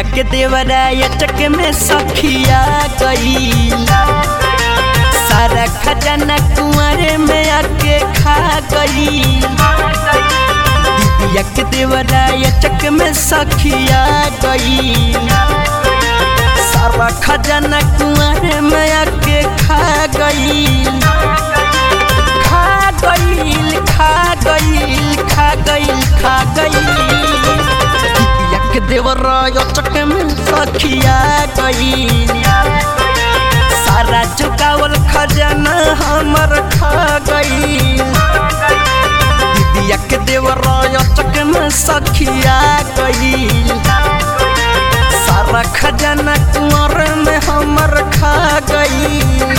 दीदिया के देवरा अटक में सखिया गई सारा खजाना कुंवरे में आके खा गई दीदिया के देवरा अटक में सखिया गई सारा खजाना कुंवरे में आके खा गई खा गईल खा गईल खा गईल खा गईल दीदिया के देवरा अटक में सखिया गई सारा चुकावल खजाना हमर खा गई दीदिया के देवरा अटक में सखिया गई सारा खजाना कुंवर में हमर खा गई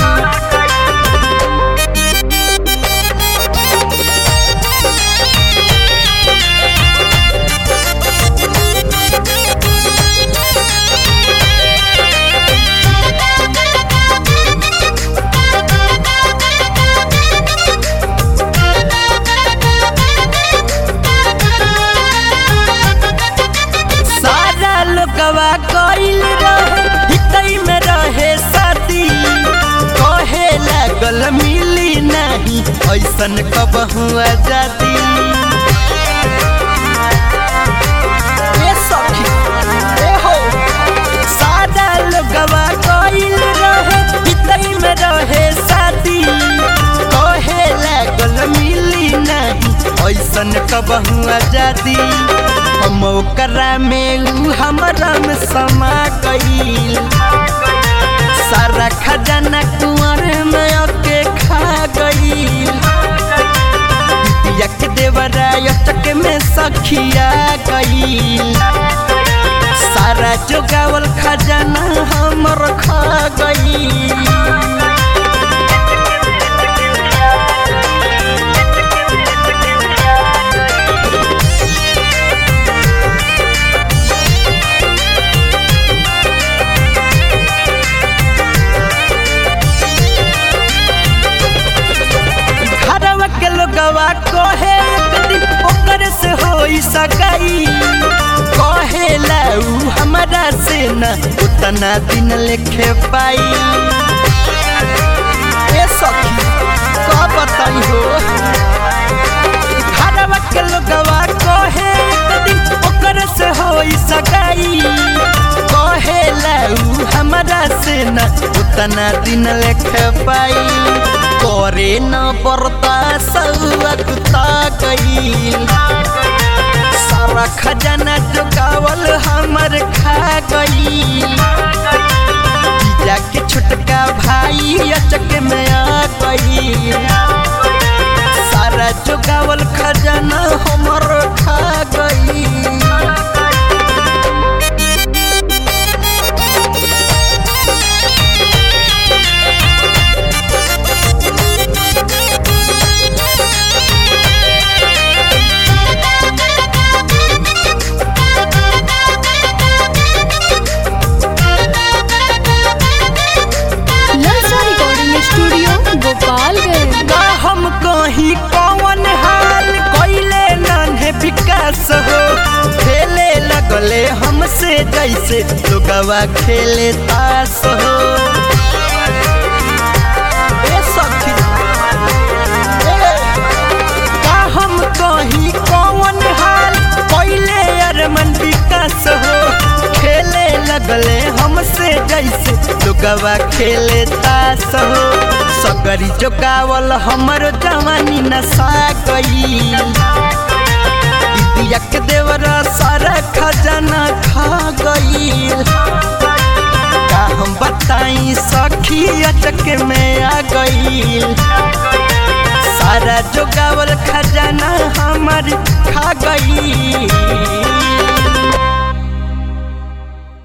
सारा लोगवा गईल रहे हितई में रहे साथी कहे लागल मिली नहीं ऐसन कब हुआ जाती ए सखी ए हो सारा लोगवा गईल रहे हितई में रहे साथी कहे लागल मिली नहीं ऐसन कब हुआ जाती हम ओकरा में ऊ हमरा में समा गईल सारा खजाना कुंवर में आके खा गईल दीदिया के देवरा अटक में सखिया गईल सारा जोगावल खजाना हमर खा गईल घरवा के लोगवा कहे एक दिन ओकर से होई सगाई कहे ऊ हमरा से न उतना दिन लेखे पाई ए सखी का बताई हो घरवा के लोगवा कहे एक दिन ओकर से होई सगाई कहे ऊ हमरा से न उतना दिन लेखे पाई करे न बरता सौता गईल सारा खजाना जोगावल हमर खा गईल जीजा के छोटका भाई अचक में आ गईल सारा जोगावल खजाना हमर खा गईल ललचा रिकॉर्डिंग स्टूडियो गोपालगंज का हम कहीं कौन हाल कोइले नन्हे विकास हो खेले लगले हमसे जैसे लोगवा खेले तास हो ए सखी ए, का हम कहीं कौन हाल कोइले अरमन विकास हो खेले लगले हमसे जैसे लोगवा खेले तास हो सगरी जोगावल हमर जवानी नशा गई दीदिया के देवरा सारा खजाना खा गई का हम बताई सखी अचक में आ गई सारा जोगावल खजाना हमर खा गई